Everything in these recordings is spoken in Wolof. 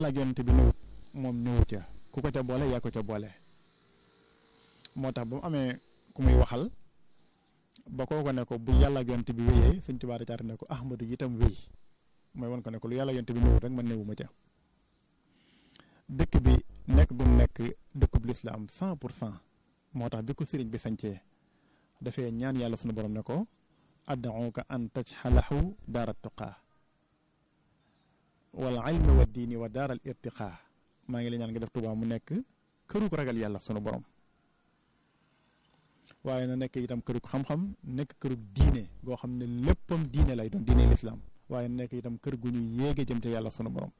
ak yonent bi ñëwut moom ñëwu ca ku ko ca boole yaa ko ca boole moo tax ba mu amee ku muy waxal ba koo ko ne ko bu yàlla ak yonent bi wéyee sëñ Tuubaa da caata ne ko Ahmadu itam wéy mooy won ko ne ko lu yàlla yonent bi ñëwut rek man néewuma ca dëkk bi nekk bu mu nekk dëkkub lislaam cent pour cent moo tax bi ko sëriñ bi sañcee dafay ñaan yàlla sunu borom ne ko ad'uka an tajxalahu daara tuqaa wal ilmi wa diini wa daaral irtiqaa maa ngi la ñaan nga def Tuubaa mu nekk kërug ragal yàlla sunu borom waaye na nekk itam kërug xam-xam nekk kërug diine goo xam ne léppam diine lay doon diine lislaam waaye nekk itam kër gu ñu yéege jëm te yàlla sunu borom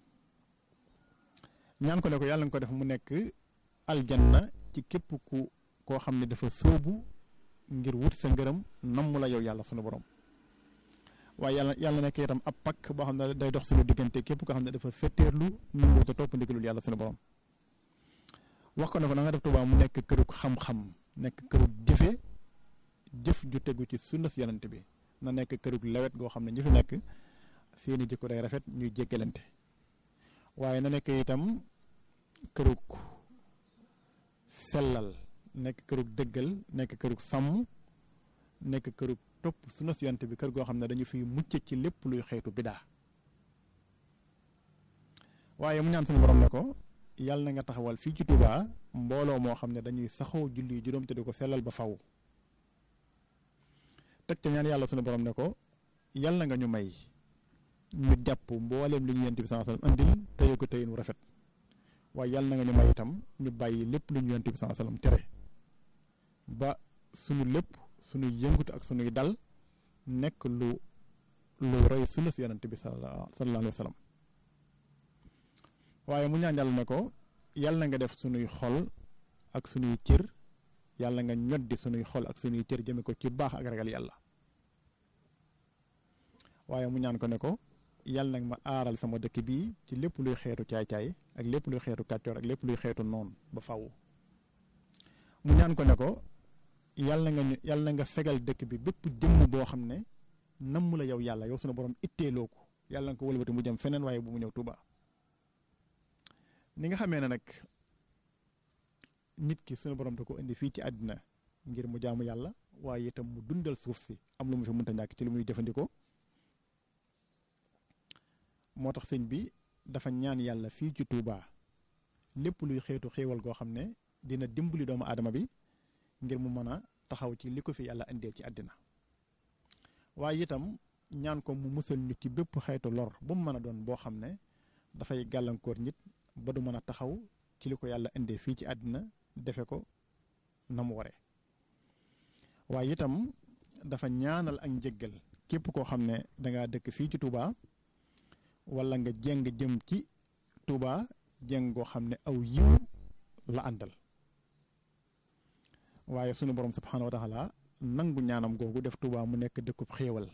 ñaan ko ne ko yàlla nga ko def mu nekk aljanna ci képp ku koo xam ne dafa sóobu ngir wut sa ngërëm namm la yow yàlla sunu borom waaye yàlla yàlla nekk itam ab pakk boo xam ne day dox suñu diggante képp koo xam ne dafa fetteerlu nangu te topp ndigalul yàlla sunu borom wax ko ne ko na nga def Tuubaa mu nekk kërug xam-xam nekk kërug jëfe jëf ju tegu ci sunnas yonent bi na nekk kërug lewet goo xam ne ñi fi nekk seeni jikko day rafet ñuy jéggalante waaye na nekk itam kërug sellal nekk kërug dëggal nekk kërug sàmm nekk kërug topp sunnas yonent bi kër goo xam ne dañu fiy mucc ci lépp luy xeetu bidaa waaye mu ñaan suñu borom ne ko yàlla na nga taxawal fii ci Touba mbooloo moo xam ne dañuy saxoo julli juróom te di ko sellal ba faw teg ca ñaan yàlla suñu borom ne ko yàlla na nga ñu may ñu jàpp mbooleem li ñu yonent bi sallallahu alayhi wasallam andil téye ko téyin wu rafet waaye yàlla na nga ñu may itam ñu bàyyi lépp lu ñu yonent bi sallallahu alayhi wasallam tere ba suñu lépp suñuy yëngutu ak suñuy dal nekk lu lu roy sunna si yonent bi sallallahu alayhi wasallam waaye mu ñaan yàlla ne ko yàlla na nga def suñuy xol ak suñuy cër yàlla nga ñoddi suñuy xol ak suñuy cër jëme ko ci baax ak ragal yàlla waaye mu ñaan ko ne ko yàlla nag ma aaral sama dëkk bii ci lépp luy xeetu caay-caay ak lépp luy xeetu kàccoor ak lépp luy xeetu noon ba faw mu ñaan ko ne ko yàlla nga ñu yàlla na nga fegal dëkk bi bépp jëmm boo xam ne namm la yow yàlla yow sunu borom itteeloo ko yàlla nga ko wëlbati mu jëm feneen waaye bu mu ñëw Tuuba ni nga xamee ne nag nit ki sunu borom da ko indi fii ci àddina ngir mu jaamu yàlla waaye itam mu dundal suuf si am lu mu fi mënta ñàkk ci lu muy jëfandikoo moo tax sëñ bi dafa ñaan yàlla fii ci Touba lépp luy xeetu xéewal goo xam ne dina dimbali doomu aadama bi ngir mu mën a taxaw ci li ko fi yàlla indee ci àddina waaye itam ñaan ko mu musal ñu ci bépp xeetu lor bu mu mën a doon boo xam ne dafay gàllankoor nit ba du mën a taxaw ci li ko yàlla indee fii ci àddina defe ko na mu waree waaye itam dafa ñaanal ak njëggal képp koo xam ne dangaa dëkk fii ci Touba wala nga jeng jëm ci Touba jeng goo xam ne aw yiw la àndal waaye sunu borom subxanahu wa taala nangu ñaanam googu def Touba mu nekk dëkkub xéewal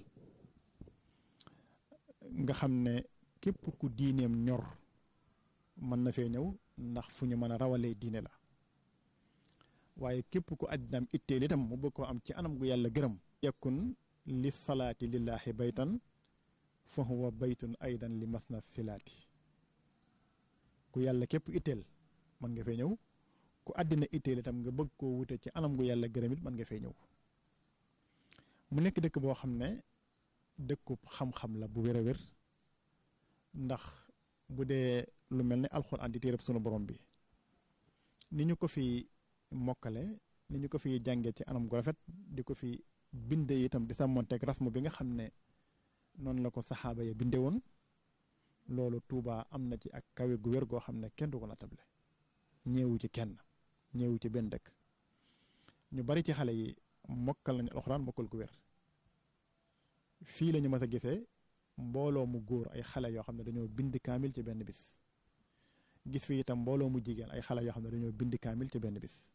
nga xam ne képp ku diineem ñor mën na fee ñëw ndax fu ñu mën a rawalee diine la waaye képp ku àddinaam itteel itam mu bëgg koo am ci anam gu yàlla gërëm yakun li salaati lillahi baytan fa huwa baytun aydan li masna silaati ku yàlla képp itteel mën nga fee ñëw ku àddina itteel itam nga bëgg koo wute ci anam gu yàlla gërëm it mën nga fee ñëw mu nekk dëkk boo xam ne dëkkub xam-xam la bu wér a wér ndax bu dee lu mel ne alxuraan di téereb sunu borom bi ni ñu ko fi mokkale ni ñu ko fi jànge ci anam gu rafet di ko fi binde itam di sàmmonteeg rasmu bi nga xam ne noonu la ko saxaaba ya binde woon loolu Tuuba am na ci ak kawe gu wér goo xam ne kenn du ko natable ñeewu ci kenn ñeewu ci benn dëkk ñu bari ci xale yi mokkal nañu alxuraan mokkal gu wér fii la ñu mas a gisee mbooloo mu góor ay xale yoo xam ne dañoo bind kaamil ci benn bis gis fi itam mbooloo mu jigéen ay xale yoo xam ne dañoo bind kaamil ci benn bis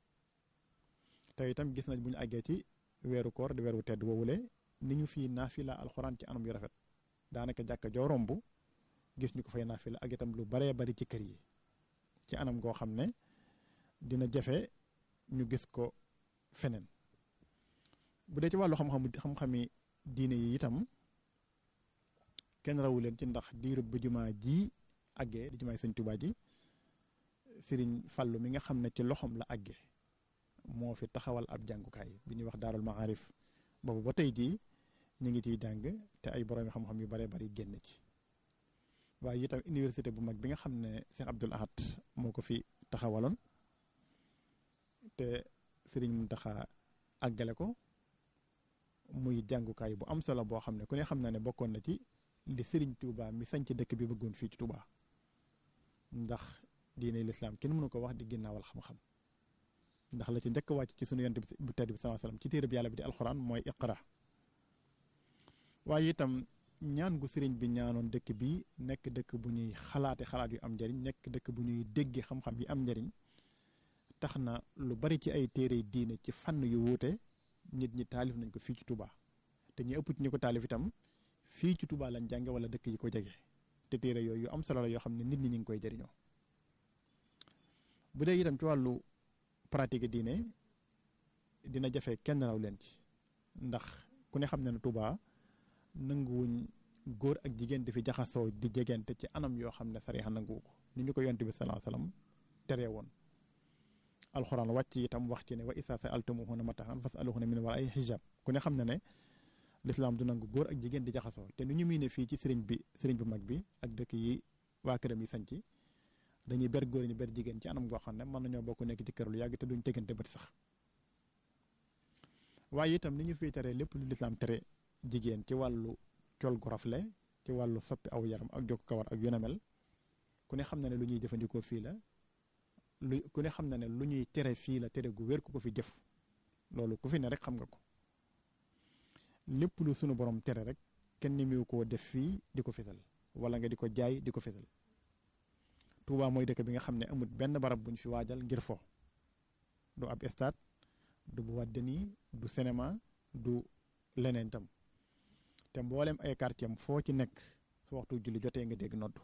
te itam gis nañ bu ñu àggee ci weeru koor di weeru tedd woowule ni ñu fii naafila alxuraan ci anam yu rafet daanaka jàkka joo romb gis ñu ko fay naafila ak itam lu baree bari ci kër yi ci anam goo xam ne dina jafe ñu gis ko feneen bu dee ci wàllu xam-xamu xam-xami diine yi itam kenn rawu leen ci ndax diirub bi jumaa ji àggee di jumaay sëñ Tuubaa ji sëriñ Fallu mi nga xam ne ci loxoom la àggee moo fi taxawal ab jàngukaay bi ñuy wax daarul maarif boobu ba tey jii ñu ngi ciy jàng te ay borom xam-xam yu bare bari génn ci waaye itam université bu mag bi nga xam ne Cheikh Abdoul Ahad moo ko fi taxawaloon te sëriñ Muntaxa àggale ko muy jàngukaay bu am solo boo xam ne ku ne xam na ne bokkoon na ci li sëriñ Touba mi sañc dëkk bi bëggoon fii ci Touba ndax diine lislaam kenn mënu ko wax di ginnaawal xam-xam ndax la ci njëkk wàcc ci sunu yonent bu tedd bi sallallahu alayhi wasallam ci téere bi yàlla bi di alxuraan mooy iqra waaye itam ñaan gu sëriñ bi ñaanoon dëkk bi nekk dëkk bu ñuy xalaate xalaat yu am njariñ nekk dëkk bu ñuy dégge xam-xam yi am njariñ tax na lu bari ci ay téere diine ci fànn yu wuute nit ñi taalif nañ ko fii ci Touba te ñi ëpp ci ñi ko taalif itam fii ci Touba lañ jànge wala dëkk yi ko jege te téere yooyu yu am solo la yoo xam ne nit ñi ñu ngi koy jëriñoo bu dee itam ci wàllu pratique diine dina jafe kenn raw leen ci ndax ku ne xam ne ne Touba nanguwuñ góor ak jigéen di fi jaxasoo di jegente ci anam yoo xam ne sariya nanguwu ko ni ñu ko yonte bi sallallahu alayhi wasallam teree woon alxuraan wàcc itam wax ci ne wa isa sa'altumuhunna mata'an fas'aluhunna min wara'i hijab ku ne xam ne ne lislaam du nangu góor ak jigéen di jaxasoo te ni ñu miine fii ci sëriñ bi sëriñ bu mag bi ak dëkk yi waa këram yi sañc dañuy ber góor ñi ber jigéen ci anam goo xam ne mën nañoo bokk nekk ci kër lu yàgg te duñ tegante bët sax waaye itam ni ñu fiy tere lépp lu lislaam tere jigéen ci wàllu col gu rafle ci wàllu soppi aw yaram ak jokk kawar ak yu ne mel ku ne xam na ne lu ñuy jëfandikoo fii la lu ku ne xam na ne lu ñuy tere fii la tere gu wér ku ko fi jëf loolu ku fi ne rek xam nga ko lépp lu sunu borom tere rek kenn ni mu koo def fii di ko fesal wala nga di ko jaay di ko fesal Touba mooy dëkk bi nga xam ne amut benn barab buñ fi waajal ngir fo du ab stade du bu wàddani du cinéma du leneen tam te mboolem ay quartier foo ci nekk su waxtu julli jotee nga dégg noddu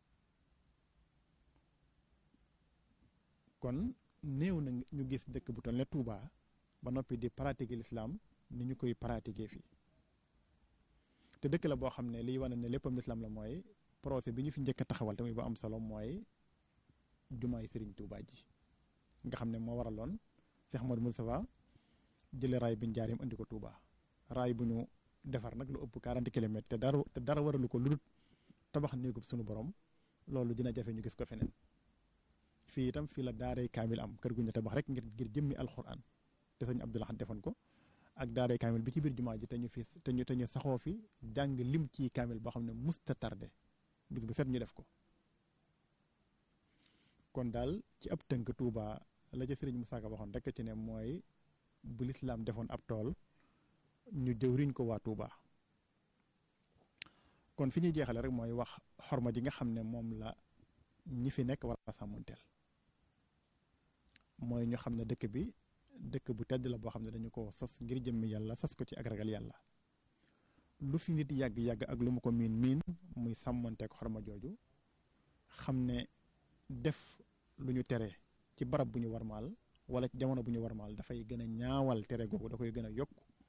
kon néew na ñu gis dëkk bu toll ne Touba ba noppi di pratiquer l'islam ni ñu koy pratiquer fii te dëkk la boo xam ne liy wane ne léppam l'islam la mooy projet bi ñu fi njëkk a taxawal tamit ba am solo mooy jumaay Serigne Touba ji nga xam ne moo waraloon Cheikh Modou Moustapha jële raay bi njaarim andi ko Touba raay bu ñu defar nag lu ëpp 40 kilomètres te dara te dara waralu ko lu dul tabax néegub sunu borom loolu dina jafe ñu gis ko feneen fii itam fii la daaray kaamil am kër gu ñu tabax rek ngir ngir jëmmi alxuraan te sëñ Abdou Lahad defoon ko ak daaray kaamil bi ci biir jumaa ji te ñu fi te ñu te ñu saxoo fi jàng lim ci kaamil boo xam ne musta tardé bis bu set ñu def ko kon daal ci ab tënk Touba la ca Sëriñ Musaa Ka waxoon rek ci ne mooy bu lislaam defoon ab tool ñu jëwriñ ko waa Touba kon fi ñuy jeexale rek mooy wax xorma ji nga xam ne moom la ñi fi nekk war a sàmmonteel mooy ñu xam ne dëkk bi dëkk bu tedd la boo xam ne dañu ko sos ngir jëmmi yàlla sos ko ci ak ragal yàlla lu fi nit yàgg-yàgg ak lu mu ko miin miin muy sàmmonteek xorma jooju xam ne def lu ñu tere ci barab bu ñu warmaal wala ci jamono bu ñu warmaal dafay gën a ñaawal tere googu da koy gën a yokk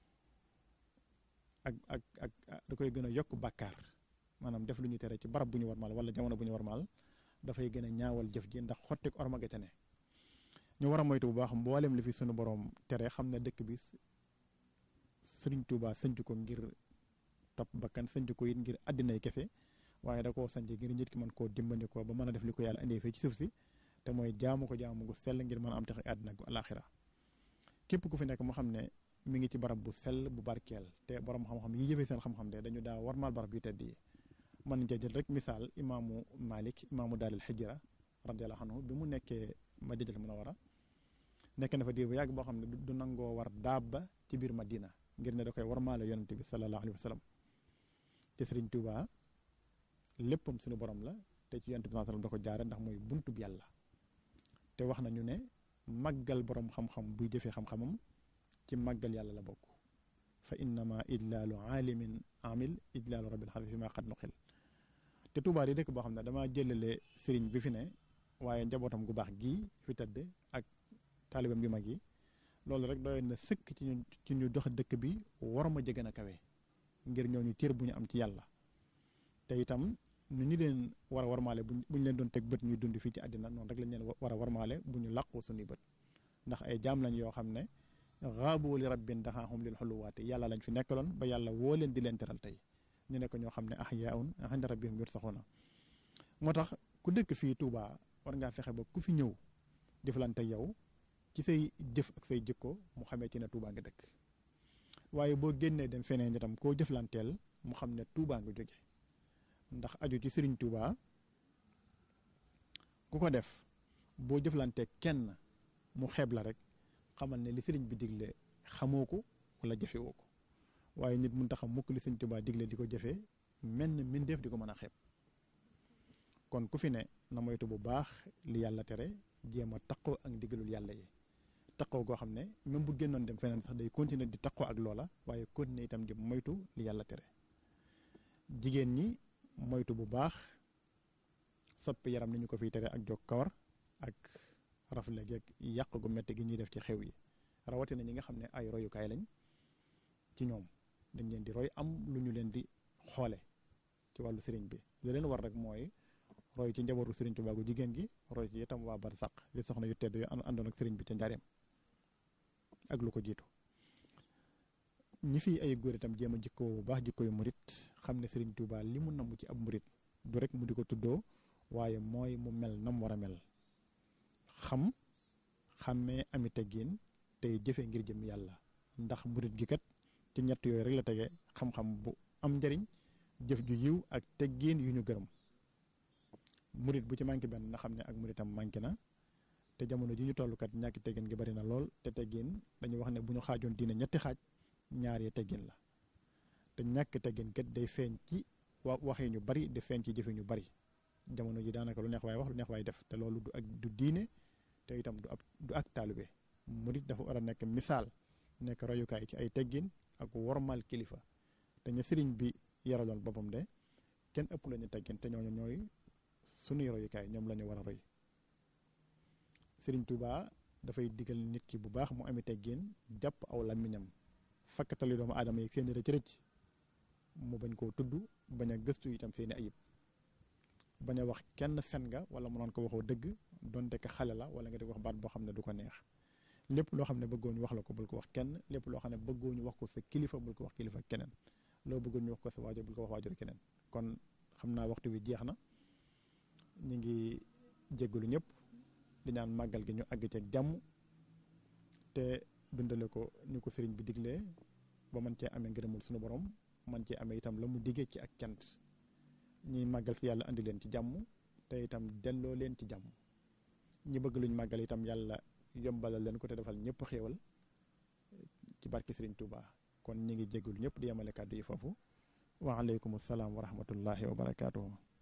ak ak ak da koy gën a yokk bàkkaar maanaam def lu ñu tere ci barab bu ñu warmaal wala jamono bu ñu warmaal dafay gën a ñaawal jëf ji ndax xottik orma ga ca ne ñu war a moytu bu baax mboolem li fi sunu borom tere xam ne dëkk bi Sëriñ Tuubaa sënc ko ngir topp bakkan sënc ko it ngir àddinay kese waaye da koo sanc ngir nit ki mën koo dimbandikoo ba mën a def li ko yàlla indee fii ci suuf si te mooy jaamu ko jaamu gu sell ngir mën a am tax àddina gu alaxira képp ku fi nekk moo xam ne mi ngi ci barab bu sell bu barkeel te borom xam-xam yi jëfee seen xam-xam de dañu daa warmaal barab yu tedd yi mën nañ jël rek misaal imaamu Malik imaamu Daaril Hijra radiyallahu anhu bi mu nekkee Madinatul Munawwara nekk na fa diir bu yàgg boo xam ne du nangoo war daaba ci biir Madina ngir ne da koy warmaale yonent bi sallallahu alayhi wa sallam ci Sëriñ Tuubaa léppam suñu borom la te ci yonent bi sallallahu alayhi wa sallam da ko jaare ndax mooy buntub yàlla te wax nañu ne màggal borom xam-xam buy jëfee xam-xamam ci màggal yàlla la bokk fa innama idlaalu aalimin amil idlaalu rabbil xalis fi ma xat nuxil te Tuubaa di dëkk boo xam ne dama jëlale sëriñ bi fi ne waaye njabootam gu baax gii fi tëdd ak taalibam yu mag yi loolu rek doyoon na sëkk ci ñu ci ñu dox dëkk bi war ma jege a kawe ngir ñooñu cër bu ñu am ci yàlla te itam nu ñu leen war a warmaale bu ñu leen doon teg bët ñuy dund fii ci àddina noonu rek lañ leen war a warmaale bu ñu làqu suñuy bët ndax ay jaam lañ yoo xam ne xaabu li rabbin daxaaxum lil xuluwaati yàlla lañ fi nekkaloon ba yàlla woo leen di leen teral tey ñu nekk ñoo xam ne ahyaun inda rabbihim yursaxuuna moo tax ku dëkk fii Touba war ngaa fexe ba ku fi ñëw jëflante yow ci say jëf ak say jikko mu xamee ci ne Touba nga dëkk waaye boo génnee dem feneen itam koo jëflanteel mu xam ne Touba nga jóge ndax aju ci Serigne Touba ku ko def boo jëflantee kenn mu xeeb la rek xamal ne li Serigne bi digle xamoo ko wala jëfewoo ko waaye nit mun taxam mukk li Serigne Touba digle di ko jëfee menn mbindeef di ko mën a xeeb kon ku fi ne na moytu bu baax li yàlla tere jéem a taqoo ak ndigalul yàlla yi taqoo goo xam ne même bu génnoon dem feneen sax day continuer di taqoo ak loola waaye continuer itam di moytu li yàlla tere jigéen ñi moytu bu baax soppi yaram ni ñu ko fiy tere ak jog kawar ak rafle geeg yàq gu metti gi ñuy def ci xew yi rawatina ñi nga xam ne ay royukaay lañ ci ñoom dañ leen di roy am lu ñu leen di xoole ci wàllu sëriñ bi li leen war rek mooy roy ci njabootu sëriñ Tuubaa gu jigéen gi roy ci itam waa barsàq li soxna yu tedd yu àndoon ak sëriñ bi ca njaareem ak lu ko jiitu ñi fi ay góor itam jéem a jikkoo bu baax jikko yu murit xam ne sëriñ Tuubaa li mu namm ci ab murit du rek mu di ko tuddoo waaye mooy mu mel nam war a mel xam xàmmee ami teggin tey jëfe ngir jëm yàlla ndax murit gi kat ci ñett yooyu rek la tege xam-xam bu am njariñ jëf ju yiw ak teggin yu ñu gërëm murit bu ci manqué benn na xam ne ak muritam manqué na te jamono ji ñu toll kat ñàkki teggin gi bari na lool te teggin dañu wax ne bu ñu xaajoon diine ñetti xaaj ñaar yi teggin la te ñàkk teggin kat day feeñ ci wa waxee ñu bari di feeñ ci jëfe ñu bari jamono ji daanaka lu neex waay wax lu neex waay def te loolu du ak du diine te itam du ab du ak taalibe murit dafa war a nekk misaal nekk royukaay ci ay teggin ak wormal kilifa te ñu sëriñ bi yaraloon boppam de kenn ëpp lañu teggin te ñooñu ñooy sunuy royukaay ñoom la ñu war a roy sëriñ Touba dafay digal nit ki bu baax mu ami teggin jàpp aw làmmiñam fakkatali doomu aadama yi seeni rëcc rëcc mu bañ koo tudd bañ a gëstu itam seeni ayib bañ a wax kenn fen nga wala mu naan ko waxoo dëgg donte ka xale la wala nga di wax baat boo xam ne du ko neex lépp loo xam ne bëggoo ñu wax la ko bul ko wax kenn lépp loo xam ne bëggoo ñu wax ko sa kilifa bul ko wax kilifa keneen loo bëggoo ñu wax ko sa waajur bul ko wax waajur keneen kon xam naa waxtu wi jeex na ñu ngi jéggalu ñëpp di ñaan màggal gi ñu àgg ci ak jàmm te dundale ko ni ko sëriñ bi diglee ba mën cee amee ngërëmul suñu borom man cee amee itam la mu diggee ci ak cant ñiy màggal si yàlla andi leen ci jàmm te itam delloo leen ci jàmm ñi bëgg luñ màggal itam yàlla yombalal leen ko te defal ñëpp xéewal ci barke sëriñ Touba kon ñi ngi jéggalu ñëpp di yemale kàddu yi foofu wa aleykum salaam wa rahmatullahi wa barakaatuhu